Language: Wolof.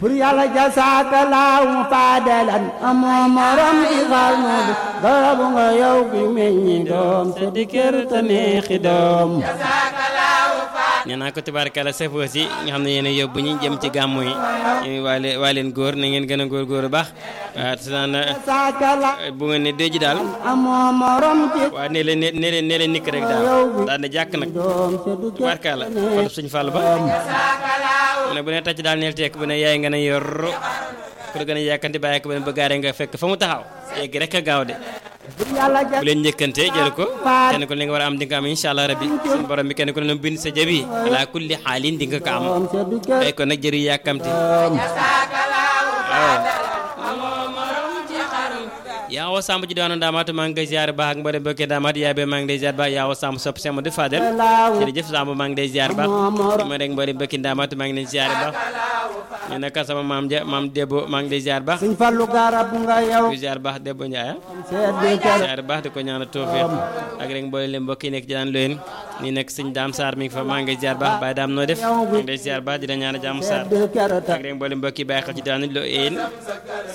bur yàlla jasaaka laaw faadalan amoo morom ci xarnu bi garabu nga yow bi meññi doom te di kër te neexi doom nee naa ko tubaarkalla safoo si nga xam ne yéen a yóbbu ñi jëm ci gàmmu yi ñu waa leen waa leen góor na ngeen gën a góor góor baax waaw te naan jasaaka laaw bu ngeen ne déji daal amoo morom ci waaw nee leen nee leen nee leen nikk rek daal daal ne jàkk nag doom te du kër tubaarkalla kon suñ fàll ba mu ne bu ne tàcc daal neel tekk bu ne yaay nga ne yor ku la gën a yàkkanti bàyyi ko ba ne ba gaaree nga fekk fa mu taxaw yegg rek a gaaw de bur yàlla bu leen njëkkante jël ko kenn ku ne li nga war a am di nga am incha allah rabbi suñu borom bi kenn ku ne bind sa jabi ala kulli xaalin di nga ko am doom te du kër day ko nag jëru yàkkamti yaawo samb ci daanu daamaatu maa ngi koy ziar baax ak mboolem mbokki daamaat yaay be maa ngi lay ziar baax yaawo samb sopp sama du fadel laaw jërëjëf samb maa ngi lay ziar baax ma rek mboolem mbokki daamaatu maa ngi lay ziar baax ñu nekk sama maam ja maam Debo maa ngi lay ziar baax suñ fallu garabu nga yow di ziar baax Debo Ndiaye seet di kër ziar baax di ko ñaanal tawfiq ak rek mboolem mbokk yi nekk ci daan loyen ni nekk sëñ Daam Sarr mi ngi fa maa ngi lay ziar baax Baye Daam noo def maa ngi lay ziar baax di la ñaanal jàmm Sarr di kër ak rek mboolem mbokk yi bàyyi xel ci daan lo yéen